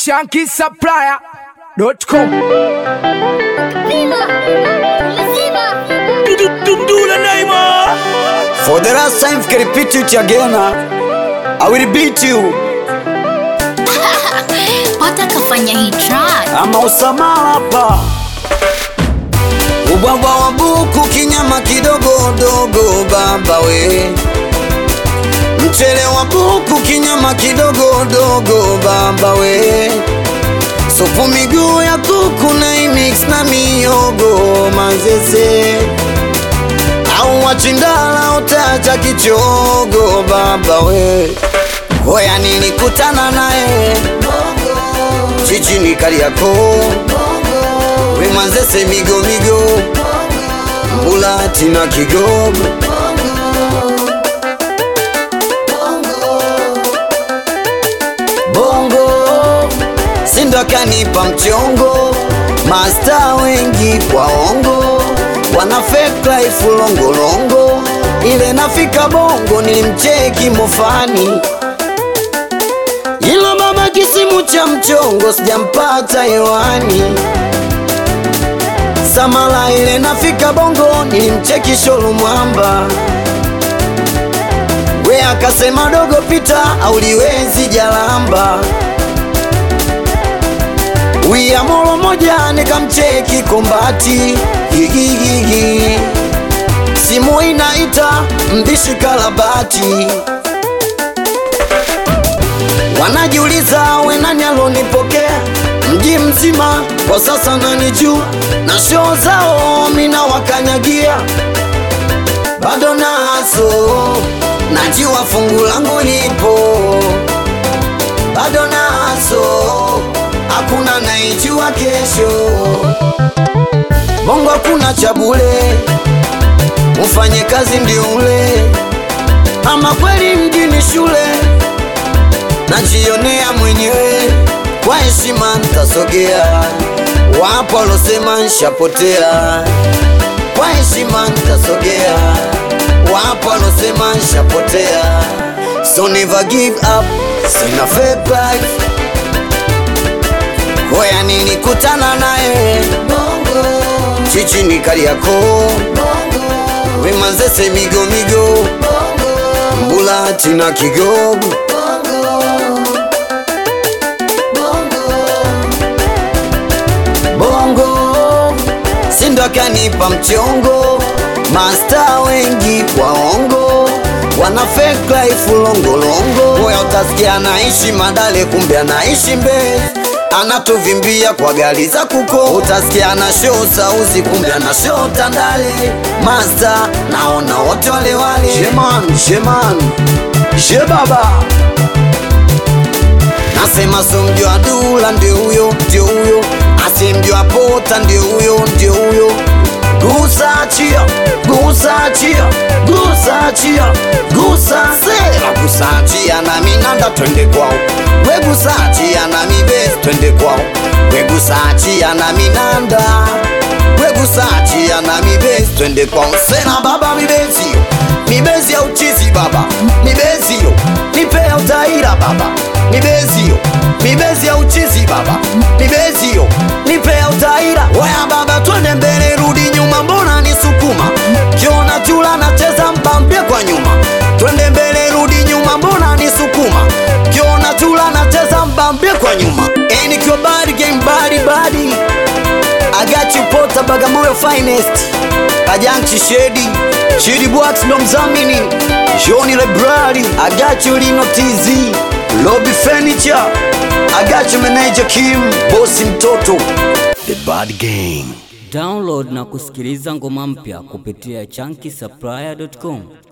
shankisupplier.com For the last time, can repeat it again. huh? I will beat you. Pata kafanya hii track. Ama usamala hapa. Ubwabwa wa buku, kinyama kidogo dogo, baba we. Mchele wa buku, kinyama kidogo dogo, baba we. Supu miguu ya kuku na imix na miyogo manzese au wachindala utacha kichogo baba we hoya nilikutana naye chichini kariako we manzese migo migo mbulati na kigogo bongo sindo akanipa mchongo masta wengi waongo wana fake life longolongo ile nafika bongo nilimcheki mofani ilo baba kisimu cha mchongo sijampata hewani samala ile nafika bongo nilimcheki sholo mwamba we akasema dogo pita auliwezi jalamba wia molo moja nikamcheki kombati gigigigi simu inaita mbishi kalabati wanajiuliza we nani alonipokea mji mzima kwa sasa nanijua na shoo zao mina wakanyagia bado naso najua fungu langu lipo bado naso hakuna naijua kesho bongo hakuna cha bule ufanye kazi ndio ule ama kweli mjini shule najionea mwenyewe kwa heshima ntasogea wapo walosema nshapotea kwa heshima ntasogea wapo walosema nshapotea so never give up sina fake life hoya nilikutana naye chichini kariako wemanzese migo migo mbulati na kigogo bongo sindo akanipa mchongo masta wengi waongo wana fake life longolongo moya utasikia anaishi madale kumbe anaishi mbezi anatuvimbia kwa gari za kuko utasikia ana show sauzi kumbe ana show tandale masta naona wote wale wale sheman sheman she baba nasema so mjua dula ndio huyo ndio huyo asimjua pota ndio huyo ndio huyo gusa chia gusa chia gusa chia gusa sera gusa chia na minanda twende kwao we gusa chia na mibesi twende kwao we gusa chia na minanda we gusa chia na mibesi twende kwao sena baba mibesi yo mibezi ya uchizi baba mibezi yo nipe ya utaira baba mibezi yo mibezi ya uchizi baba mibezi yo nipe ya utaira waya baba twende mbele rudi nyuma mbona nisukuma kiona chula nacheza mpambie kwa nyuma twende mbele rudi nyuma mbona nisukuma kiona chula nacheza mpambie kwa nyuma Eh, nikiwa badi game badi badi I got you pota Bagamoyo finest Kajanchi Shedi Shedi Bwax ndo mzamini Johnny Library I got you Lino TZ Lobby Furniture I got you manager Kim Bosi mtoto The Bad Gang Download na kusikiliza ngoma mpya kupitia chunky supplier.com.